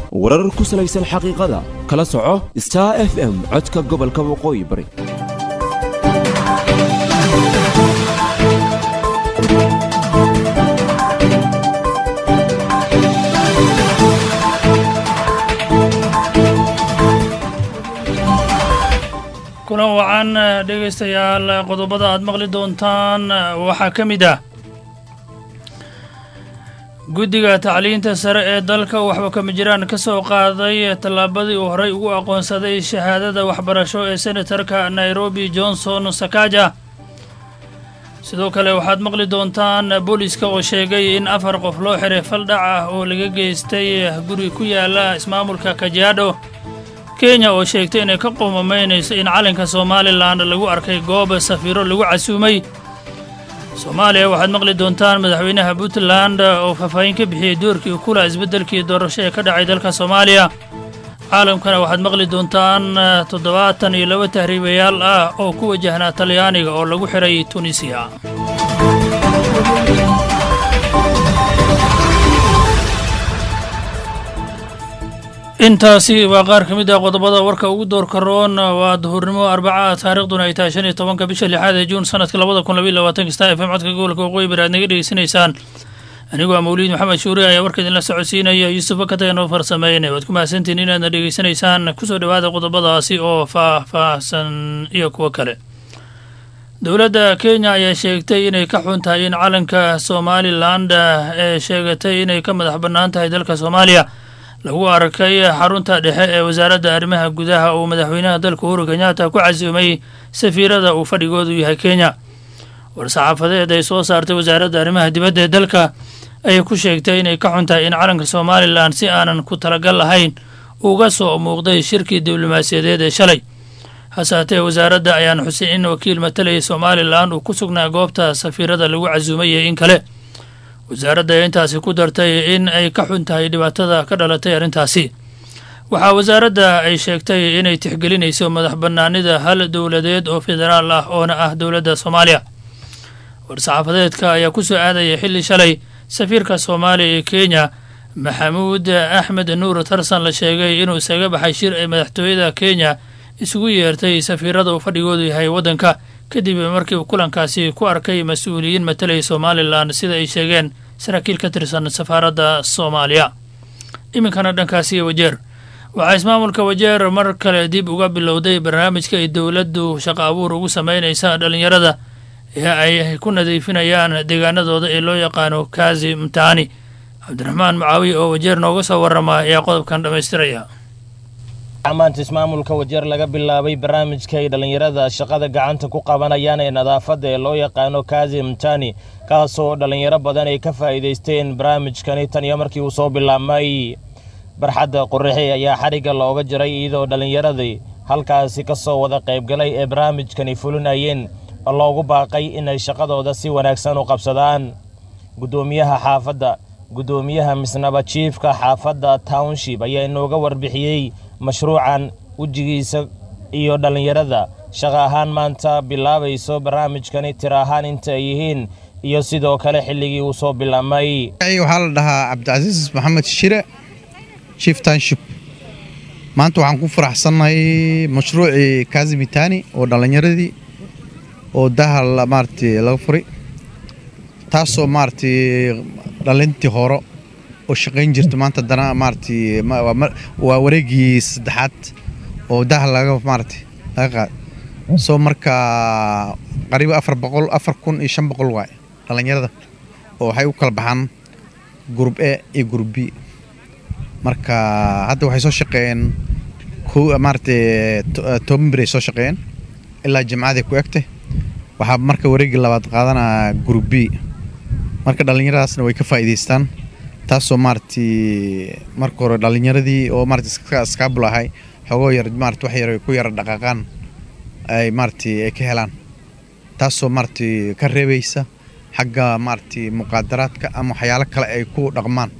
warar ku salaysan xaqiiqada kala soco star f m codka gobolka waqooyi bari kulan wacan dhegaystayaal qodobada aad maqli doontaan waxaa ka mid ah guddiga tacliinta sare ee dalka waxba kama jiraan ka soo qaaday tallaabadii uu horey ugu aqoonsaday shahaadada waxbarasho ee senatarka nairobi johnson sakaja sidoo kale waxaad maqli doontaan booliiska oo sheegay in afar qof loo xiray faldhac ah oo laga geystay guri ku yaala ismaamulka kajiadho kenya oo sheegtay inay ka qoomamaynayso in calanka somalilan lagu arkay goob safiiro lagu casuumay soomaaliya waxaad maqli doontaan madaxweynaha puntland oo faahfaahin ka bixiyey doorkii ukula isbeddelkii doorasho ee ka dhacay dalka soomaaliya caalamkana waxaad maqli doontaan toddobaatan iyo laba tahriibayaal ah oo ku wajahnaa talyaaniga oo lagu xiray tunisiya intaasi waa qaar ka mid ah qodobada warka ugu doorka roon waa duhurnimo arbaca taariikhduna ay tahay shan iyo tobanka bisha lixaad ee juun sanadka labada kun labaiy labaatanka star f m codka gobolka waqooyi bari aad naga dhegeysanaysaan anigu waa mawliid maxamed shuuri ayaa warka idinla socodsiinaya yuusuf bakataga noo farsameynay waad ku mahadsantiin inaadna dhegeysanaysaan kusoo dhowaada qodobadaasi oo faah-faahsan iyo kuwo kale dowladda kenya ayaa sheegtay inay ka xun tahay in calanka somaliland ee sheegatay inay ka madax bannaan tahay dalka soomaaliya lagu arkay xarunta dhexe ee wasaaradda arrimaha gudaha uu madaxweynaha dalka uhuru kenyatta ku casuumay safiirada uu fadhigoodu yahay kenya war-saxaafadeed ay soo saartay wasaaradda arrimaha dibadda ee dalka ayay ku sheegtay inay ka xun tahay in calanka somalilan si aanan ku talagal lahayn uga soo muuqday shirkii diblomaasiyadeed ee shalay hase haatee wasaaradda ayaan xusay in wakiil matalayay somalilan uu ku sugnaa goobta safiirada lagu casuumayay in kale wasaaradda ayaa intaasi ku dartay in ay ka xun tahay dhibaatada ka dhalatay arrintaasi waxaa wasaaradda ay sheegtay inay tixgelinayso madax bannaanida hal dowladeed oo federaal ah oona ah dowladda soomaaliya war-saxaafadeedka ayaa ku soo aadaya xilli shalay safiirka soomaaliya ee kenya maxamuud axmed nuur tarsan la sheegay inuu isaga baxay shir ay madaxtooyada kenya isugu yeertay safiirada uu fadhigoodu yahay waddanka kadib markii uu kulankaasi ku arkay mas-uuliyiin matalaya somalilan sida ay sheegeen saraakiil ka tirsan safaaradda soomaaliya iminkana dhankaasi wajeer waxaa ismaamulka wajeer mar kale dib uga bilowday barnaamijka ay dowladdu shaqo abuur ugu samaynaysa dhallinyarada ee ay ku nadiifinayaan deegaanadooda ee loo yaqaano kazi mtaani cabdiraxmaan mucaawiye oo wajeer nooga soo warrama ayaa qodobkan dhammaystiraya maanta ismaamulka wajeer laga bilaabay barnaamijka ay dhallinyarada shaqada gacanta ku qabanayaan ee nadaafadda ee loo yaqaano kazi mtani kaasoo dhallinyaro badan ay ka faa'iidaysteen barnaamijkani tan iyo markii uu soo bilaabmay barxadda qorraxi ayaa xadhigga looga jiray iyadoo dhallinyaradii halkaasi ka soo wada qaybgalay ee barnaamijkani fulinayeen oo loogu baaqay inay shaqadooda si wanaagsan u qabsadaan guddoomiyaha xaafadda guddoomiyaha misnaba jiifka xaafadda township ayaa inooga warbixiyey mashruucan wejigiisa iyo dhallinyarada shaqa ahaan maanta bilaabayso barnaamijkani tir ahaan inta ay yihiin iyo sidoo kale xilligii uu soo bilaabmay waxaa la dhahaa cabdicasiis maxamed shire chief township maanta waxaan ku faraxsannahay mashruucii kazimitani oo dhallinyaradii oo daha maaragtay laga furay taasoo maaragtay dhalintii hore oo shaqayn jirta maanta haddana maaragtay waa wareegii saddexaad oo daha laga maaragtay laga qaada soo marka qariiba afar boqol afar kun iyo shan boqol waaye dhallinyarada oo waxay u kala baxaan gurub e iyo gurub b marka hadda waxay soo shaqeeyeen maaragtay toban bir ay soo shaqeeyeen ilaa jimcaday ku egtay waxaa marka wareegii labaad qaadanaa gurub b marka dhallinyaradaasna way ka faa'iidaystaan taasoo maaragtay marka hore dhallinyaradii oo maaragtay iskaabul ahay xoogoo yar maarata wax yar ku yara dhaqaaqaan ay maaragtay ay ka helaan taasoo maaragtay ka reebaysa xagga maaragtay muqaadaraadka ama waxyaalo kale ay ku dhaqmaan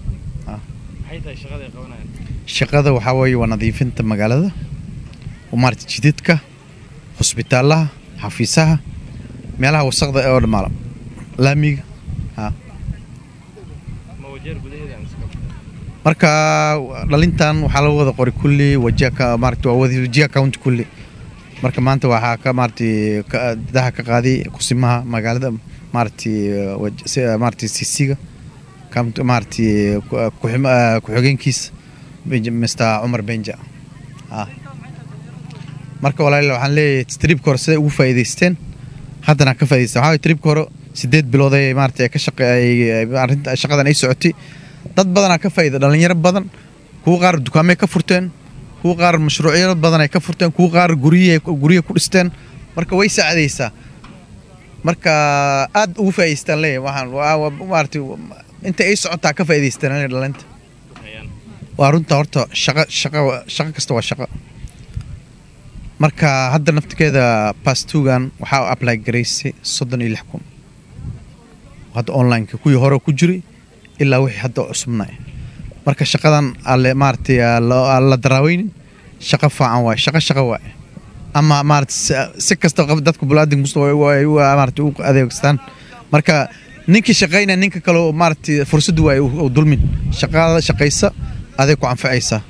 shaqada waxaa weeye waa nadiifinta magaalada oo maaragtay jidadka hosbitaalaha xafiisaha meelaha wasaqda oo dhamaala laamiga marka dhalintan waxaa laga wada qoray kulli wajia maarata waa wada wajia county kulli marka maanta waxaa ka maaragtay daha ka qaaday kusimaha magaalada maaragtay maaragtay sisiga maaragtay ku-xigeenkiisa mr cumar benja marka walaal waxaan leeyahay tribka hore siday ugu faa'iidaysteen haddana ka faa'idaysteen waxaa tribka hore sideed bilood ay maaragtay ka shaqeeyay arrinta shaqadan ay socotay dad badanaa ka faa'iida dhalinyaro badan kuwa qaar dukaamay ka furteen kuwa qaar mashruucyo badan ay ka furteen kuwa qaar guryihi guryihi ku dhisteen marka way saacadaysaa marka aad ugu faa'idaystaan leeyahay waxaan maaragtay inta ay socotaa ka faa'idaystaan leeyahay dhalinta waa runta horta shaqo shaqo shaqo kasta waa shaqo marka hadda naftigeeda bastugan waxaa apply garaysay soddon iyo lix kun hadda onlineka kuwii hore ku jiray ilaa wixii hadda cusubnay marka shaqadan alle maaragtay la daraaweynin shaqo faacan waaye shaqo shaqo waaye ama maarata si kasta dadka bulaadin maarata u adeegstaan marka ninkii shaqayna ninka kale maaragtay fursad waaye u dulmin shaqada shaqaysa aday ku anfacaysaa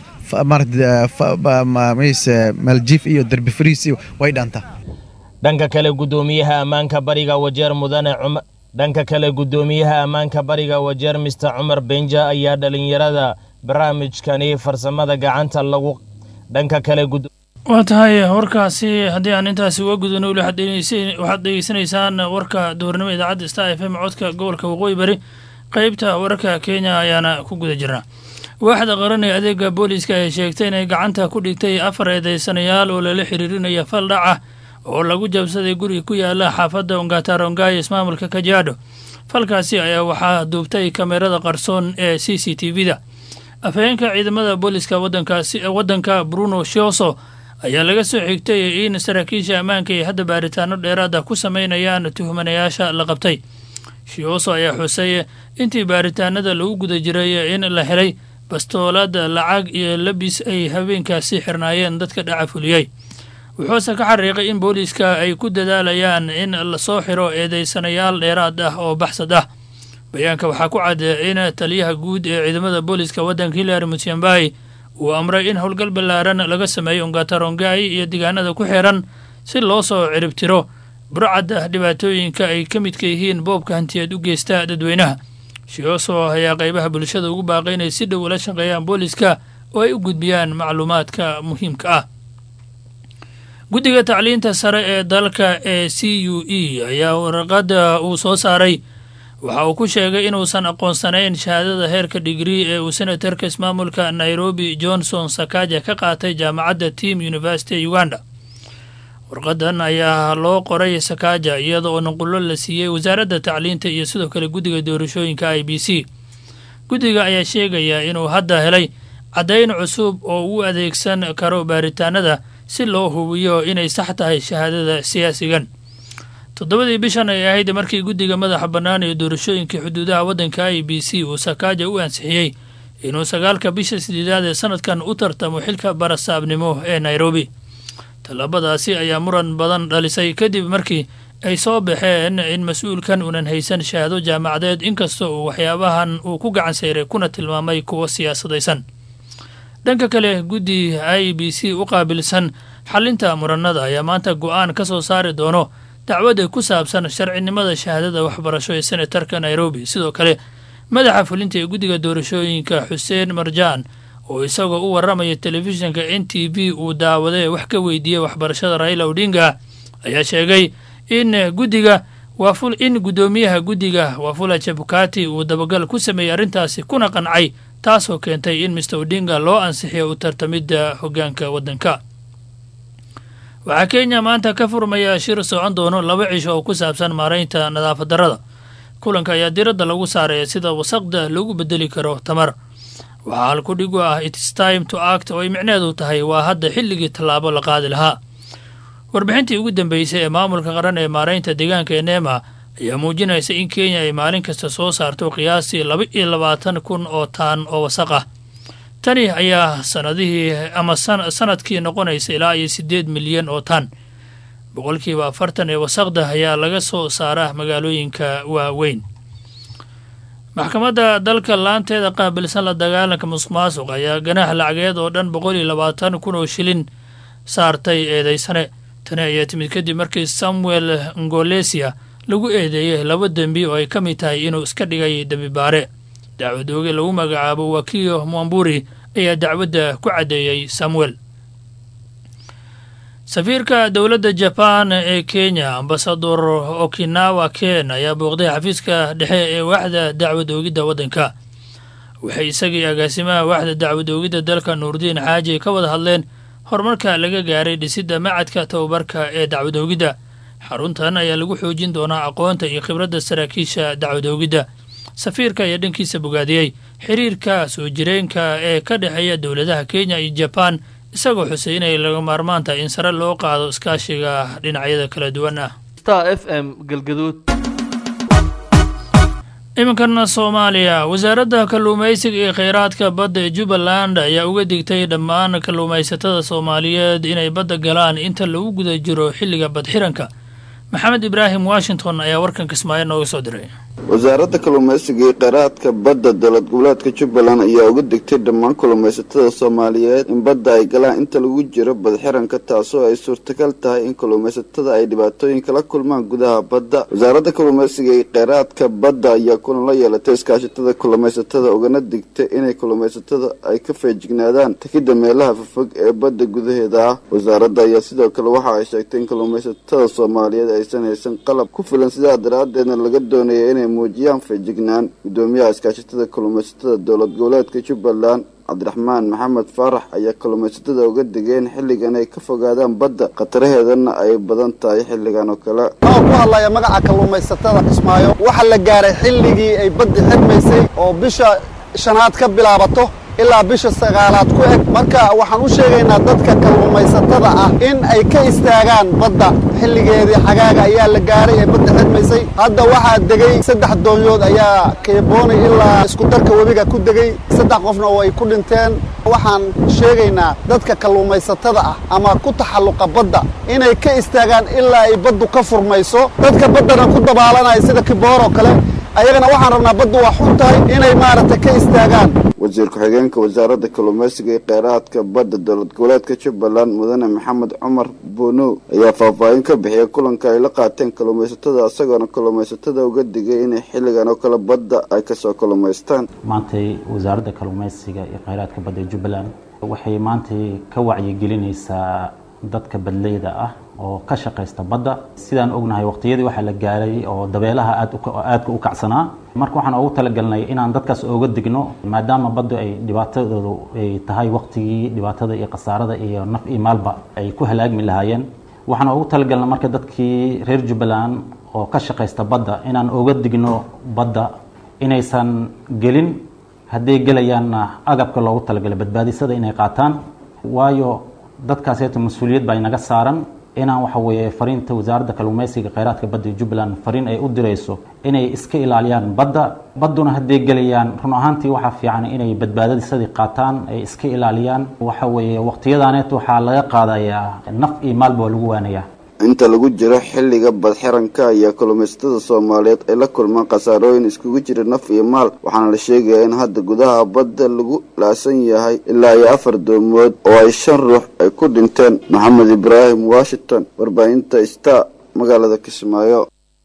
maaljiif iyo derbi fariis iyo way dhaantaa dhanka kale guddoomiyaha ammaanka bariga wajeer mudane dhanka kale guddoomiyaha ammaanka bariga wajeer mister cumar benja ayaa dhalinyarada barnaamijkani farsamada gacanta lagu dhanka kale waa tahay warkaasi haddii aan intaasi uga gudubno weli waxaad dhegeysanaysaan warka duhurnimo idaacadda star f m codka gobolka waqooyi bari qeybta wararka kenya ayaana ku guda jirnaa waaxda qaran ee adeega booliiska ay sheegtay inay gacanta ku dhigtay afar eedeysanayaal oo lala xiriirinaya fal dhac ah oo lagu jabsaday guri ku yaala xaafadda ongatarongayo ismaamulka kajaadho falkaasi ayaa waxaa duubtay kamerada qarsoon ee c c t v da afhayeenka ciidamada booliiska waddanka bruno shioso ayaa laga soo xigtay in saraakiisha ammaanka ay hadda baaritaano dheeraada ku sameynayaan tuhmanayaasha la qabtay shioso ayaa xusay intii baaritaanada lagu guda jiray in la helay bastoolad lacag iyo labis ay habeenkaasi xirnaayeen dadka dhaca fuliyey wuxuuse ka xariiqay in booliiska ay ku dadaalayaan in lasoo xiro eedeysanayaal dheeraad ah oo baxsad ah bayaanka waxaa ku cad in taliyaha guud ee ciidamada booliiska waddanka hilary mutyambai uu amray in howlgal ballaaran laga sameeyo ongatarongai iyo deegaanada ku xiran si loo soo ciribtiro burcadda dhibaatooyinka ay ka midka yihiin boobka hantiyeed u geysta dadweynaha shioso ayaa qaybaha bulshada ugu baaqay inay si dhow ula shaqeeyaan booliiska oo ay u gudbiyaan macluumaadka muhiimka ah guddiga tacliinta sare ee dalka ee c u e ayaa warqada uu soo saaray waxa uu ku sheegay inuusan aqoonsanayn shahaadada heerka digrii ee uu senatarka ismaamulka nairobi johnson sakaja ka qaatay jaamacadda team university ee uganda warqadan ayaa loo qoray sakaja iyada oo nuqullo la siiyey wasaaradda tacliinta iyo sidoo kale guddiga doorashooyinka i b c guddiga ayaa sheegaya inuu hadda helay caddayn cusub oo u adeegsan karo baaritaanada si loo hubiyo inay sax tahay shahaadada siyaasigan toddobadii bishan ay ahayd markii guddiga madaxa bannaan ee doorashooyinkai xuduudaha waddanka i b c uu sakaaja u ansixiyey inuu sagaalka bisha sideedaad ee sanadkan u tartamo xilka barasaabnimo ee nairobi tallaabadaasi ayaa muran badan dhalisay kadib markii ay soo baxeen in mas-uulkan uunan haysan shahaado jaamacadeed inkasta uu waxyaabahan uu ku gacan sayray kuna tilmaamay kuwa siyaasadaysan dhanka kale guddi i b c u qaabilsan xalinta muranada ayaa maanta go-aan ka soo saari doono dacwadda ku saabsan sharcinimada shahaadada waxbarasho ee senatarka nairobi sidoo kale madaxa fulinta ee guddiga doorashooyinka xuseen marjaan oo isagoo u warramaya telefishinka n t v uu daawaday wax ka weydiiyey waxbarashada raila odinga ayaa sheegay in guddiga in guddoomiyaha guddiga wafula jabukati uu dabagal ku sameeyey arrintaasi kuna qancay taasoo keentay in mister odinga loo ansixiyo u tartamidda hoggaanka waddanka waxaa kenya maanta ka furmaya shir socon doono laba cisho oo ku saabsan maaraynta nadaafad darrada kulanka ayaa diradda lagu saaraya sida wasaqda lagu bedeli karo tamar waxaa halkudhigu ah its time to act oo ay micneedu tahay waa hadda xilligii tallaabo la qaadi lahaa warbixintii ugu dambeysay ee maamulka qaran ee maaraynta deegaanka ee neema ayaa muujinaysa in kenya ay maalin kasta soo saarto qiyaastii laba iyo labaatan kun oo taan oo wasaq ah tani ayaa sanadihii ama sanadkii noqonaysa ilaa iyo siddeed milyan oo tan boqolkiiba afartan ee wasaqda ayaa laga soo saaraa magaalooyinka waaweyn maxkamadda dalka laanteeda qaabilsan la dagaalanka musuq maasuq ayaa ganaax lacageed oo dhan boqol iyo labaatan kun oo shilin saartay eedeysane tani ayaa timid kadib markii samuel ngolesia lagu eedeeyey laba dembi oo ay ka mid tahay inuu iska dhigay dembi baare dacwad ooge lagu magacaabo wakiyo mwamburi ayaa dacwadda ku caddeeyey samuel safiirka dowladda jaban ee kenya ambasador okinawa ken ayaa booqday xafiiska dhexe ee waaxda dacwad oogidda waddanka waxay isagii agaasimaha waaxda dacwad oogidda dalka nuurdiin xaaji ka wada hadleen horumarka laga gaaray dhisidda macadka tababarka ee dacwad oogidda xaruntan ayaa lagu xoojin doonaa aqoonta iyo khibradda saraakiisha dacwad oogidda safiirka ayaa dhankiisa bogaadiyey xiriirka soo jireenka ee ka dhexeeya dowladaha kenya iyo jabaan isagoo xusay inay laga maarmaan tahay in sare loo qaado iskaashiga dhinacyada kala duwan ah star f m galgaduud iminkan soomaaliya wasaaradda kalluumaysiga iyo kheyraadka badda ee jubbaland ayaa uga digtay dhammaan kalluumaysatada soomaaliyeed inay badda galaan inta lagu guda jiro xilliga badxiranka maxamed ibraahim washington ayaa warkan kismaayo nooga soo diray wasaaradda kalluumaysiga iyo kheyraadka badda dowlad goboleedka jubbaland ayaa uga digtay dhammaan kalluumaysatada soomaaliyeed in badda ay galaan inta lagu jiro badxiranka taasoo ay suurtagal tahay in kalluumaysatada ay dhibaatooyin kala kulmaan gudaha badda wasaaradda kalluumaysiga iyo kheyraadka badda ayaa kulan la yeelatay iskaashatada kalluumaysatada ugana digtay inay kalluumaysatada ay ka feejignaadaan takidda meelaha fofog ee badda gudaheeda ah wasaaradda ayaa sidoo kale waxa ay sheegtay in kalluumaysatada soomaaliyeed aysan haysan qalab ku filan sidaa daraadeedna laga doonaya inay muujiyaan feejignaan gudoomiyaha iskaashatada kalluumaysatada dowlad goboleedka jubbaland cabdiraxmaan maxamed faarax ayaa kalluumaysatada uga digeen xilligan ay ka fogaadaan badda khataraheedana ay badan tahay xilligan oo kale oo ku hadlaya magaca kalluumaysatada kismaayo waxaa la gaaray xilligii ay baddi xirmaysay oo bisha shanaad ka bilaabato ilaa bisha sagaalaad ku eg marka waxaan u sheegaynaa dadka kalluumaysatada ah in ay ka istaagaan badda xilligeedii xagaaga ayaa la gaaray ee badda xirmaysay hadda waxaa degay saddex doonyood ayaa keeboonay ilaa isku darka webiga ku degay saddex qofna oo ay ku dhinteen waxaan sheegaynaa dadka kalluumaysatada ah ama ku taxalluqa badda inay ka istaagaan ilaa ay baddu ka furmayso dadka baddana ku dabaalanaya sida kibooroo kale ayagana waxaan rabnaa baddu waa xun tahay inay maaragtay ka istaagaan wasiir ku-xigeenka wasaaradda kalluumaysiga iyo kheyraadka badda dowlad goboleedka jubbaland mudane maxamed cumar buunow ayaa faahfaahin ka bixiyay kulanka ay la qaateen kalluumaysatada isagoona kalluumaysatada uga digay inay xilligan oo kale badda ay kasoo kalluumaystaan maantay wasaaradda kalluumaysiga iyo kheyraadka badda ee jubbaland waxay maantay ka wacyigelinaysaa dadka badleyda ah oo ka shaqaysta badda sidaan ognahay waqtiyadii waxaa la gaaray oo dabeelaha aadaadka u kacsanaa marka waxaan ugu talagalnay inaan dadkaas ooga digno maadaama baddu ay dhibaatadoodu ay tahay waqtigii dhibaatada iyo khasaarada iyo naf iyo maalba ay ku halaagmi lahaayeen waxaan ugu talagalnay marka dadkii reer jubbaland oo ka shaqaysta badda inaan ooga digno badda inaysan gelin hadday gelayaanna agabka loogu talagalay badbaadisada inay qaataan waayo dadkaaseeto mas-uuliyad baa inaga saaran inaan waxa weeye fariinta wasaaradda kalluumaysiga kheyraadka badda ee jubbaland fariin ay u dirayso inay iska ilaaliyaan badda badduna hadday gelayaan run ahaantii waxaa fiican inay badbaadadisadii qaataan ay iska ilaaliyaan waxa weeye waqtiyadaaneet waxaa laga qaadayaa naf iyo maalba waa lagu waanayaa inta lagu jiro xilliga badxiranka ayaa kalluumaysatada soomaaliyeed ay la kulmaan khasaarooyin iskugu jira naf iyo maal waxaana la sheegayaa in hadda gudaha badda lagu laasan yahay ilaa iyo afar doomood oo ay shan ruux ay ku dhinteen maxamed ibraahim washington warbaahinta star magaalada kismaayo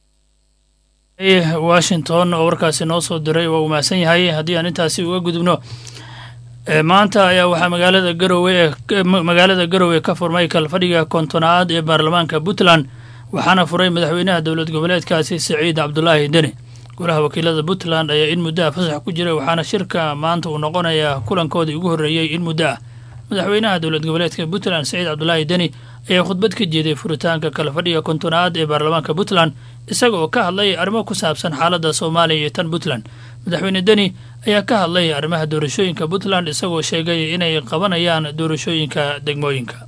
washington oo warkaasi noo soo diray waa uu mahadsan yahay haddii aan intaasi uga gudubno maanta ayaa waxaa magaalada garowe magaalada garowe ka furmay kalfadhiga kontonaad ee baarlamaanka puntland waxaana furay madaxweynaha dowlad goboleedkaasi siciid cabdulaahi deni golaha wakiilada puntland ayaa in muddo ah fasax ku jira waxaana shirka maanta uu noqonayaa kulankoodii ugu horreeyey in muddo ah madaxweynaha dowlad goboleedka puntland siciid cabdulaahi deni ayaa khudbad ka jeeday furitaanka kalfadhiga kontonaad ee baarlamaanka puntland isaga oo ka hadlay arrimo ku saabsan xaaladda soomaaliya iyo tan puntland madaxweyne deni ayaa ka hadlay arrimaha doorashooyinka puntland isagoo sheegay inay qabanayaan doorashooyinka degmooyinka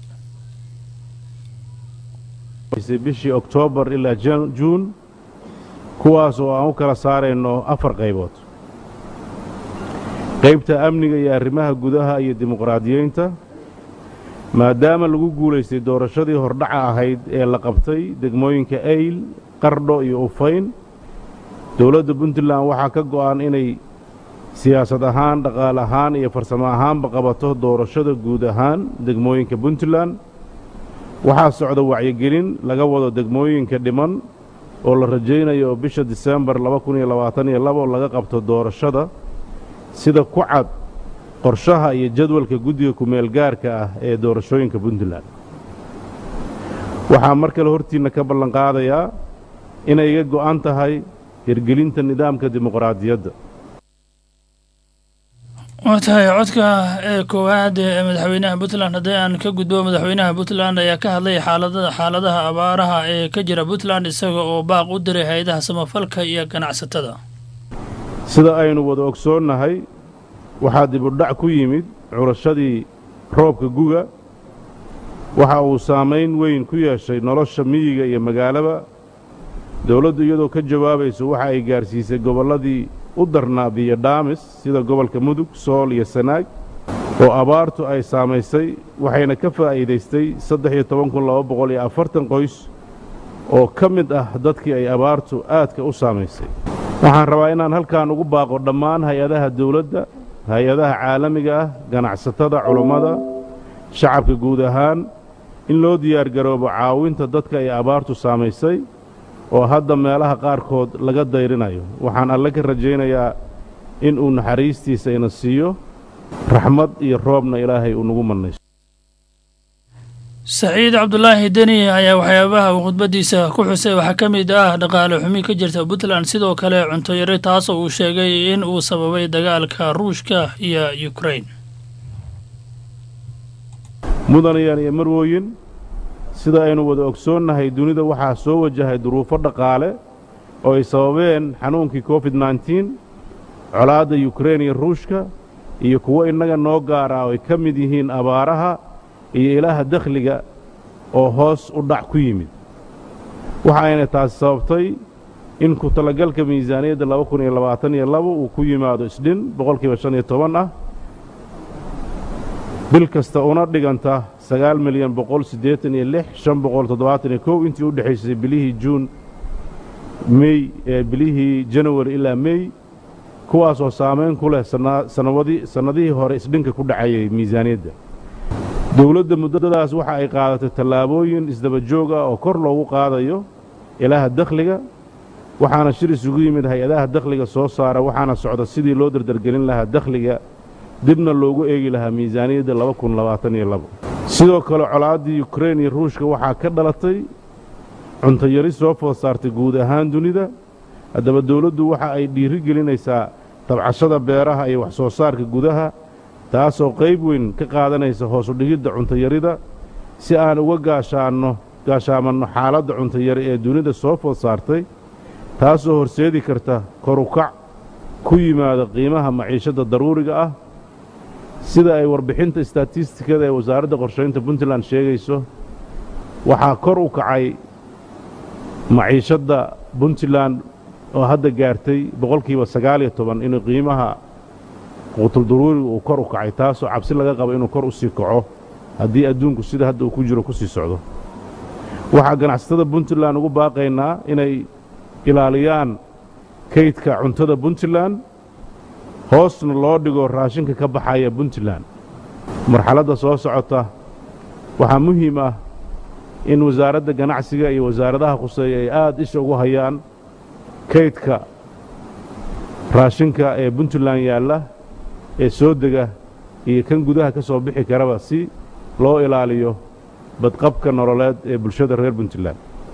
bishii oktoobar ilaa juun kuwaas oo aan u kala saarayno afar qaybood qaybta amniga iyo arrimaha gudaha iyo dimuqraadiyeynta maadaama lagu guulaystay doorashadii hordhaca ahayd ee la qabtay degmooyinka ayl qardho iyo ufayn dowladda puntland waxaa ka go'an inay siyaasad ahaan dhaqaale ahaan iyo farsamo ahaanba qabato doorashada guud ahaan degmooyinka puntland waxaa socda wacyigelin laga wado degmooyinka dhiman oo la rajaynayo oo bisha disembar laga qabto doorashada sida ku cad qorshaha iyo jadwalka guddiga kumeel gaarka ah ee doorashooyinka puntland waxaa mar kale hortiinna ka ballanqaadayaa inay iga go'an tahay hirgelinta nidaamka dimuqraadiyadda waa tahay codka ee koowaad ee madaxweynaha puntland haddii aan ka gudbo madaxweynaha puntland ayaa ka hadlay xaalada xaaladaha abaaraha ee ka jira puntland isaga oo baaq u diray hay-adaha samafalka iyo ganacsatada sida aynu wada ogsoonnahay waxaa dibudhac ku yimid curashadii roobka guga waxa uu saamayn weyn ku yeeshay nolosha miyiga iyo magaalaba dowladdu iyadoo ka jawaabayso waxa ay gaarsiisay gobolladii u darnaa biyo dhaamis sida gobolka mudug sool iyo sanaag oo abaartu ay saamaysay waxayna ka faa'iidaystay saddex iyo toban kun laba boqol iyo afartan qoys oo ka mid ah dadkii ay abaartu aadka u saamaysay waxaan rabaa inaan halkan ugu baaqo dhammaan hay-adaha dawladda hay-adaha caalamiga ah ganacsatada culummada shacabka guud ahaan in loo diyaargaroobo caawinta dadka ay abaartu saamaysay oo hadda meelaha qaarkood laga dayrinayo waxaan alle ka rajaynayaa in uu naxariistiisa ina siiyo raxmad iyo roobna ilaahay uu nagu mannayso saciid cabdulaahi deni ayaa waxyaabaha uu khudbaddiisa ku xusay waxaa ka mid ah dhaqaale xumi ka jirta puntland sidoo kale cunto yari taasoo uu sheegay in uu sababay dagaalka ruushka iyo ukrain mudanayaan iyo marwooyin sida aynu wada ogsoonnahay dunida waxaa soo wajahay duruufo dhaqaale oo ay sababeen xanuunkii covid nneteen colaadda yukrein iyo ruushka iyo kuwo innaga noo gaara oo ay ka mid yihiin abaaraha iyo ilaaha dakhliga oo hoos u dhac ku yimid waxa ayna taasi sababtay in ku talagalka miisaaniyadda laba kun iyo labaatan iyo labo uu ku yimaado isdhin boqolkiiba shan iyo toban ah bil kasta una dhiganta sagaal milyan boqol siddeetan iyo lix shan boqol toddobaatan iyo kow intii u dhexaysay bilihii juun mey ee bilihii janawari ilaa mey kuwaasoo saamayn ku leh sanawadi sannadihii hore isdhinka ku dhacayay miisaaniyadda dowladda muddadaas waxa ay qaadatay tallaabooyin isdaba joog ah oo kor loogu qaadayo ilaaha dakhliga waxaana shir isugu yimid hay-adaha dakhliga soo saara waxaana socda sidii loo dardargelin lahaa dakhliga dibna loogu eegi lahaa miisaaniyadda laba kun labaatan iyo labo sidoo kale colaaddii yukrein iyo ruushka waxaa ka dhalatay cunto yari soo food saartay guud ahaan dunida haddaba dowladdu waxa ay dhiiri gelinaysaa tabcashada beeraha iyo wax soo saarka gudaha taasoo qayb weyn ka qaadanaysa hoosu dhigidda cuntayarida si aan uga gaashaanno gaashaamanno xaaladda cuntayari ee dunida soo food saartay taasoo horseedi karta korukac ku yimaada qiimaha maciishadda daruuriga ah sida ay warbixinta istatistikada ee wasaaradda qorshaynta puntland sheegayso waxaa kor u kacay maciishadda puntland oo hadda gaartay boqolkiiba sagaal iyo toban inuu qiimaha quutuldaruuriga uu kor u kacay taasoo cabsi laga qabo inuu kor u sii kaco haddii adduunku sida hadda uu ku jiro ku sii socdo waxaa ganacsatada puntland ugu baaqaynaa inay ilaaliyaan kaydka cuntada puntland hoosna loo dhigo raashinka ka baxaya puntland marxaladda soo socota waxaa muhiim ah in wasaaradda ganacsiga iyo wasaaradaha khuseeya ay aad isha ugu hayaan kaydka raashinka ee puntland yaalla ee soo dega iyo kan gudaha ka soo bixi karaba si loo ilaaliyo badqabka nololeed ee bulshada reer puntland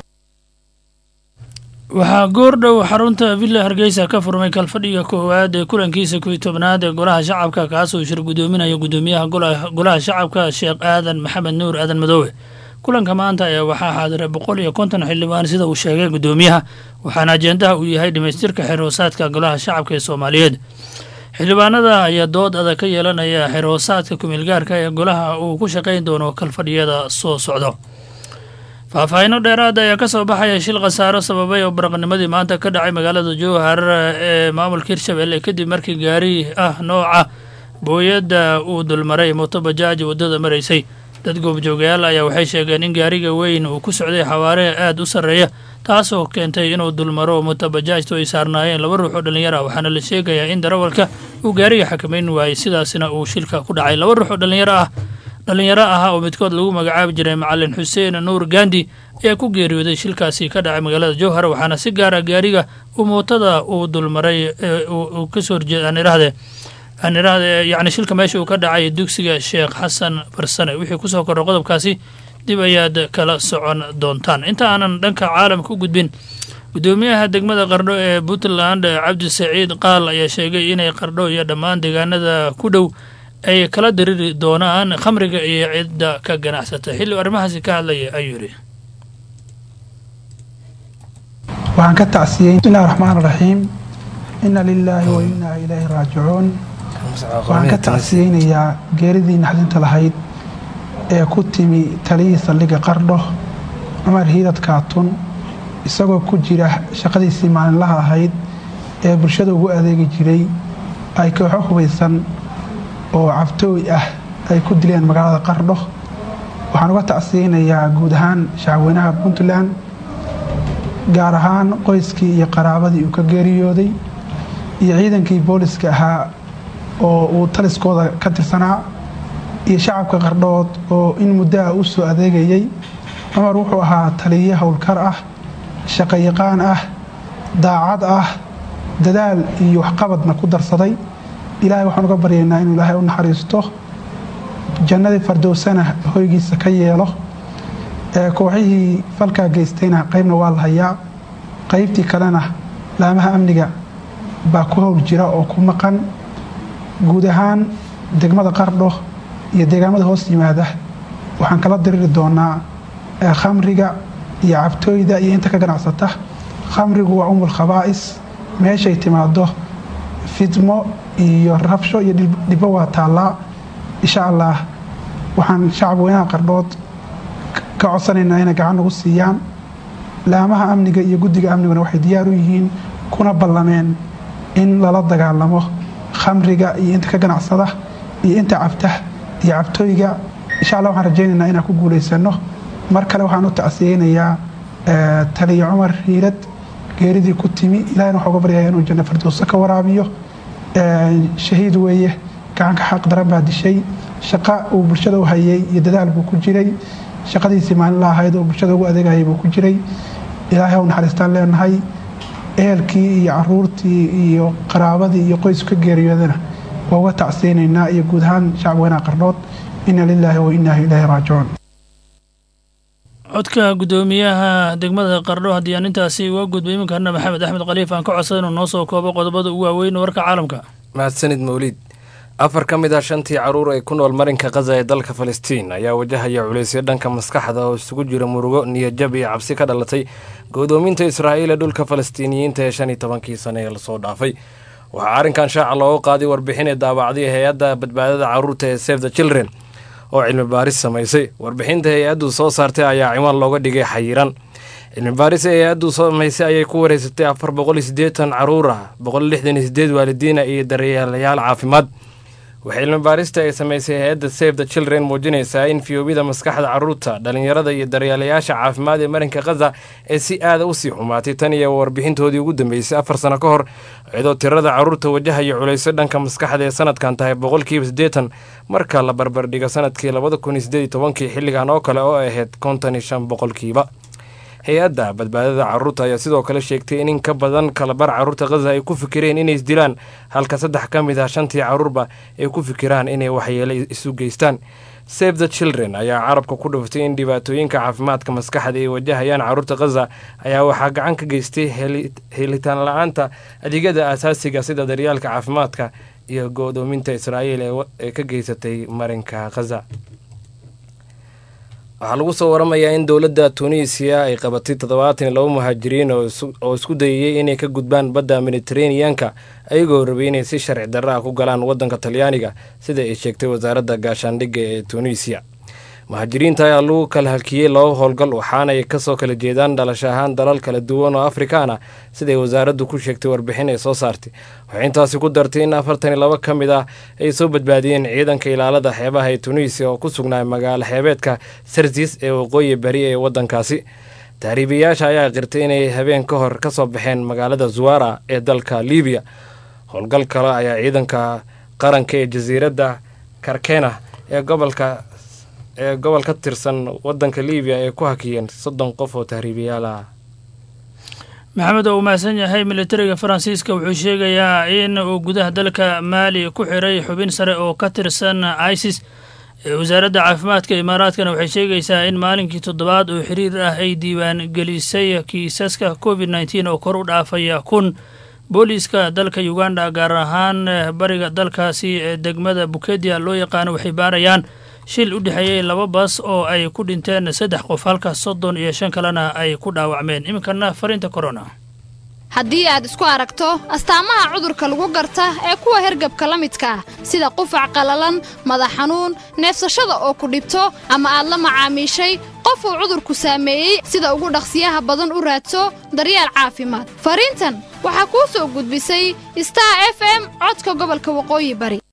waxaa goordhow xarunta villa hargeysa ka furmay kalfadhiga koowaad ee kulankiisa kuwii tobnaad ee golaha shacabka kaasoo shir guddoominaya guddoomiyaha golaha shacabka sheekh aadan maxamed nuur aadan madoobe kulanka maanta ayaa waxaa xaadiray boqol iyo konton xildhibaan sida uu sheegay guddoomiyaha waxaana ajendaha uu yahay dhammaystirka xerhoosaadka golaha shacabka ee soomaaliyeed xildhibaanada ayaa dood adag ka yeelanaya xerhoosaadka kumeelgaarka ee golaha uu ku shaqayn doono kalfadhiyada soo socdo faahfaahiino dheeraada ayaa ka soo baxaya shil khasaaro sababay oo baraqnimadii maanta ka dhacay magaalada jowhar ee maamulka hirshabelle kadib markii gaari ah nooca booyadda uu dulmaray moto bajaaj waddada maraysay dad goobjoogayaal ayaa waxay sheegeen in gaariga weyn uu ku socday xawaare aad u sarreeya taasoo keentay inuu dulmaro mutabajaajtu ay saarnaayeen laba ruux oo dhallinyaro ah waxaana la sheegayaa in darawalka uu gaariga xakamayn waayey sidaasina uu shilka ku dhacay laba ruux oo dhallinyaro ah dhallinyaro ahaa oo midkood lagu magacaabi jiray macalin xuseen nuur gandi ayaa ku geeriyooday shilkaasi ka dhacay magaalada jowhar waxaana si gaara gaariga uu mootada uu dulmaray uu kasoo horjeed aan idhahde aan idhahde yacni shilka meesha uu ka dhacay dugsiga sheekh xasan barsane wixii kusoo korra qodobkaasi dib ayaad kala socon doontaan inta aanan dhanka caalamka u gudbin guddoomiyaha degmada qardho ee puntland cabdi saciid qaal ayaa sheegay inay qardho iyo dhammaan deegaanada ku dhow ay kala diriri doonaan khamriga iyo cidda ka ganacsata xilli arrimahaasi ka hadlaya ayuu yidhi waxaan ka tacsiyey bismillahi raxmaan raxiim inna lilaahi wa innaa ilaahi raajicuun waxaan ka tacsiyeynayaa geeridii naxdinta lahayd ee ku timi taliyii saldhigga qardho cumar hiidad kaatun isagoo ku jira shaqadiisii maalinlaha ahayd ee bulshada ugu adeegi jiray ay kooxo hubaysan oo cabtooy ah ay ku dileen magaalada qardho waxaan uga tacsiyeynayaa guud ahaan shacabweynaha puntland gaar ahaan qoyskii iyo qaraabadii uu ka geeriyooday iyo ciidankii booliska ahaa oo uu taliskooda ka tirsanaa iyo shacabka qardhood oo in muddoa u soo adeegayay cumar wuxuu ahaa taliye howlkar ah shaqayaqaan ah daacad ah dadaal iyo waxqabadna ku darsaday ilaahay waxaan uga baryaynaa inuu ilaahay u naxariisto jannadii fardowsana hoygiisa ka yeelo ee kooxihii falkaa geystayna qaybna waa la hayaa qaybtii kalena laamaha amniga baa ku howl jira oo ku maqan guud ahaan degmada qardho iyo deegaamada hoos yimaada waxaan kala diriri doonaa khamriga iyo cabtooyda iyo inta ka ganacsata khamrigu waa umul khabaa'is meeshay timaado fidmo iyo rabsho iyo dhibbo waa taallaa insha allah waxaan shacab weynaha qardhood ka codsanaynaa inay gacan nagu siiyaan laamaha amniga iyo guddiga amniguna waxay diyaar u yihiin kuna ballameen in lala dagaalamo khamriga iyo inta ka ganacsada iyo inta cabta iyo cabtooyga insha allah waxaan rajaynaynaa inaan ku guulaysano mar kale waxaan u tacsiyeynayaa taliya cumar hiirad geeridii ku timi ilahayna waxaa uga baryaya inuu janno firdowso ka waraabiyo shahiid weeye gacanka xaq daran baa dishay shaqa uu bulshada u hayay iyo dadaal buu ku jiray shaqadiisii maalinla ahayd oo bulshada ugu adeegayay buu ku jiray ilaahay u naxariistaan leenahay ehelkii iyo caruurtii iyo qaraabadii iyo qoysku ka geeriyoodana waa uga tacsiyeynaynaa iyo guud ahaan shacab weynaha qardhood inna lilaahi wa innaa ilaahi raajicuun codka guddoomiyaha degmada qardho haddii aan intaasi uga gudbay iminkaana maxamed axmed khaliif aan ka codsada inuu noo soo koobo qodobada ugu waaweyn warka caalamka mahadsanid mawliid afar ka mid ah shantii caruur ee ku nool marinka khaza ee dalka falastiin ayaa wajahaya culaysyo dhanka maskaxda oo isugu jira murugo niyadjab iyo cabsi ka dhalatay go'doominta israa'iil ee dhulka falastiiniyiinta ee shan iyo tobankii sane ee lasoo dhaafay waxaa arrinkan shaaca looga qaaday warbixin ee daabacday hay-adda badbaadada carruurta ee save the children oo cilmi baaris samaysay warbixinta hay-addu soo saartay ayaa ciwaan looga dhigay xayiran cilmi baaris ee hay-addu samaysay ayay ku wareysatay afar boqol iyo siddeetan caruur ah boqol lixdan iyo sideed waalidiina iyo daryeelayaal caafimaad waxay cilmi baarista ay samaysay hay-adda save the children muujinaysaa in fiyoobida maskaxda carruurta dhallinyarada iyo daryeelayaasha caafimaad ee marinka khaza ee si aada usii xumaatay tan iyo warbixintoodii ugu dambeysay afar sano ka hor iyadoo tirada carruurta wajahaya culayso dhanka maskaxda ee sanadkan tahay boqolkiiba siddeetan marka la barbardhigo sanadkii labada kun iyo sideed iyo tobankii xilligan oo kale oo ahayd konton iyo shan boqolkiiba hay-adda badbaadada carruurta ayaa sidoo kale sheegtay in in ka badan kalabar carruurta khaza ay ku fikireen inay isdilaan halka saddex ka mid ah shantii carruurba ay ku fikiraan inay waxyeelo isu geystaan save the children ayaa carabka ku dhuftay in dhibaatooyinka caafimaadka maskaxda ay wajahayaan carruurta khaza ayaa waxaa gacan ka geystay helitaan la-aanta adeegyada asaasiga sida daryaalka caafimaadka iyo go-doominta israa'iil ee ka geysatay marinka khaza waxaa lagu soo waramayaa in dowladda tunisiya ay qabatay toddobaatan iyo laba muhaajiriin oo isku dayayay inay ka gudbaan badda mediteraneanka ayagoo rabay inay si sharci darra ah ku galaan waddanka talyaaniga sida ay sheegtay wasaaradda gaashaandhigga ee tunisiya muhaajiriinta ayaa lagu kala halkiyey laba howlgal waxaanay kasoo kala jeedaan dhalasho ahaan dalal kala duwan oo afrikaan ah siday wasaaraddu ku sheegtay warbixin ay soo saartay waxay intaasi ku dartay in afartan iyo laba ka mid ah ay soo badbaadiyeen ciidanka ilaalada xeebaha ee tunisiya oo ku sugnaa magaalo xeebeedka sarsis ee waqooyi bari ee waddankaasi tahriibayaasha ayaa qirtay inay habeen ka hor ka soo baxeen magaalada zuwara ee dalka libiya howlgal kale ayaa ciidanka qaranka ee jasiiradda karkena ee gobolka ee gobol ka tirsan wadanka libiya ay ku hakiyeen soddon qof oo tahriibayaal ah maxamed oo uu mahadsan yahay militariga faransiiska wuxuu sheegayaa in uu gudaha dalka maali ku xiray xubin sare oo ka tirsan isis wasaaradda caafimaadka imaaraadkana waxay sheegaysaa in maalinkii toddobaad oo xiriir ah ay diiwaan gelisay kiisaska covid nteen oo kor u dhaafaya kun booliiska dalka uganda gaar ahaan bariga dalkaasi ee degmada bukedia loo yaqaano waxay baarayaan shil u dhexeeyey laba bas oo ay ku dhinteen saddex qof halka soddon iyo shan kalena ay ku dhaawacmeen iminkana fariinta corona haddii aad isku aragto astaamaha cudurka lagu garta ee kuwa hergabka la midka ah sida qufac qallalan madax xanuun neefsashada oo ku dhibto ama aad la macaamiishay qof uu cudurku saameeyey sida ugu dhaqsiyaha badan u raadso daryeel caafimaad fariintan waxaa kuu soo gudbisay star f m codka gobolka waqooyi bari